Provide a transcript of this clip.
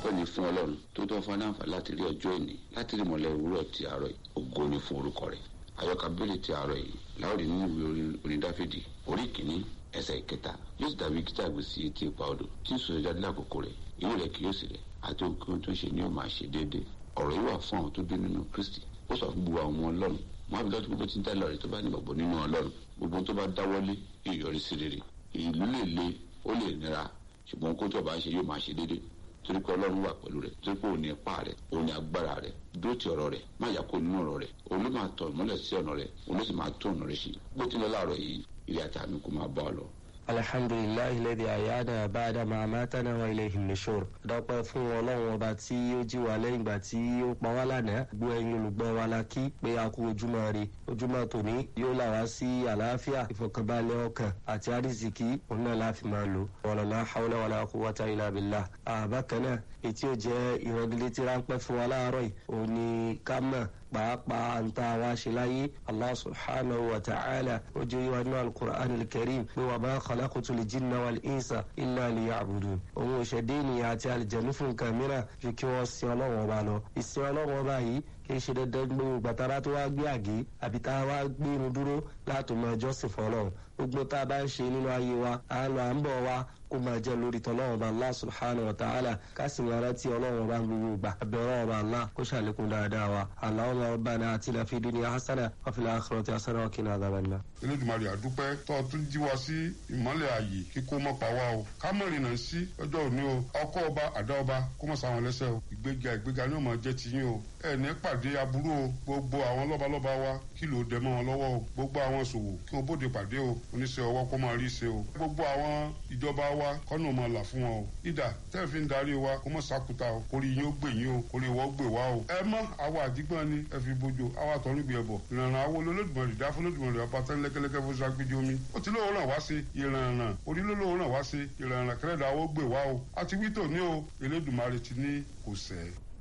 ọpẹ́ ni fún ọlọ́run tó tọ́ fún aláǹfà láti rí ọjọ́ ìní láti rí mọ̀lẹ́ òwúrọ̀ ti àárọ̀ yìí ògo ni fún orúkọ rẹ̀ àyọkà bẹ́lẹ̀ ti àárọ̀ yìí láwùrì nínú ìwé orin dáfídì orí kìíní ẹsẹ̀ ìkẹta yóò sì dàbí kíta gbé sí etí ipa odò tí ń sọ jáde lákòókò rẹ̀ ìwé rẹ̀ kì yóò sì rẹ̀ àti ohun tó ń ṣe ni yóò máa ṣe déédéé ọ̀rọ̀ yìí wà fún àwọn tó dé nínú kristi ó sọ fún gbogbo àwọn ọmọ ọlọ́run wọn àbí lọ́dún gbogbo tí ń dá lọ́rẹ̀ tó bá ní gbàgbọ́ nínú ọlọ́run gbogbo tó bá dáwọ́lé yóò yọrí sí rere ìlú lè le ó lè nira ṣùgbọ́n kó tó bá ń ṣe yóò máa ṣe déédéé torí pé ọlọ́run wà pẹ̀lú rẹ̀ torí pé òun ní ipá rẹ̀ òun ní agbára rẹ̀ dúró ti ọ̀rọ̀ rẹ̀ má yà kó nínú ọ̀rọ̀ rẹ̀ òun ló máa tọ̀ mọ́lẹ̀ sí ọ̀nà rẹ̀ òun ló sì máa tó ọ̀nà rẹ̀ sí bó ti lọ láàárọ̀ yìí ilé àtàmì kò máa bá ọ lọ. alhamdulilayi lẹ́dí àyáda báadà máa máa tánà wa ilé ìhìnlẹ́sọ̀rọ̀ dọ́pẹ́ fún ọlọ́run ọba tí ó jí wa lẹ́yìn ìgbà tí ó pa wá lánàá gbọ́ ẹ̀yin olùgbọ́ wa la kí pé a kú ojúmọ́ ire ojúmọ́ tòní yóò là wá sí àlàáfíà ìfọ̀kànbalẹ̀ ọkàn àti àrísìkí òun náà la fi máa lò wàlọ́lá hawlá wàlá quwwata illa billah àbákan náà ètí ò jẹ́ ìrọ̀gìlétí ráńpẹ́ fún wa láàárọ̀ yìí òun ni ká mọ̀ pàápàá ń ta wá ṣe láyé allah subhanahu wa ta'ala ó jẹ́ yíwa nínú alukur'an alkarim pé wà bá khalaqtu lil jinna wal insa illa liya'budun òun òṣèdè ènìyàn àti àlìjẹ̀nu fún nǹkan mìíràn ju kí wọ́n sin ọlọ́wọ́n ọba lọ ìsìn ọlọ́wọ́n ọba yìí kì í ṣe dandan gbogbo gbàtàrà tó wá gbé àgé àbí tá a wá gbé irun dúró láti mọ ẹjọ́ sì fọlọ́run gbogbo tá a bá ń ṣe nínú ayé wa à ń lọ à ń bọ̀ wa kó máa jẹ́ lórí tọ́lọ́wọ́n ọba allah subhanahu wa ta'ala ká sì máa rántí ọlọ́wọ́n ọba gbogbo gbà abẹ́rẹ́ ọba allah kó ṣàlékún dáadáa wa allahumma rabbana atina fid dunya hasana wa fil akhirati hasana wa qina adhaban nar. Elédùmarè àdúpẹ́ tó tún jí wa sí ìmọ́lẹ̀ ààyè kíkó mọ́ pa wá o ká mọ̀ ìrìnà sí ọjọ́ òní o ọkọ ọba àdá ọba kó mọ̀ sáwọn lẹ́sẹ̀ o ìgbéga ìgbéga ni ó máa jẹ́ tiyín o ẹ ní pàdé aburú o gbogbo àwọn lọ́balọ́ba wa kí ló dẹ mọ́ wọn lọ́wọ́ o gbogbo àwọn ṣòwò kí wọ́n bóde pàdé o oníṣẹ́ ọwọ́ kó máa rí ṣe o gbogbo àwọn ìjọba wa kọ́nà máa là fún wọn o ìdá tẹ́ẹ̀ fi ń darí wa kó mọ̀ sákúta o kórè yín ó gbè yín o kórè wọ́n gbè wá o ẹ mọ́ àwa àdìgbọ́n ni ẹ fi bójú àwa tọ́nu gbé ẹbọ ìrànràn àwọn olódùmarè dá fún olódùmarè wa pátá lẹ́kẹ́lẹ́kẹ́ fún sagbídí omi ó ti lóòrùn ràn wá sí ìrànràn orílẹ̀-èdè ràn wá sí ìrànràn kẹrẹ́dà ó gbè wá o àti wítò ní o Elédùmarè ti ní kò sẹ́ẹ̀.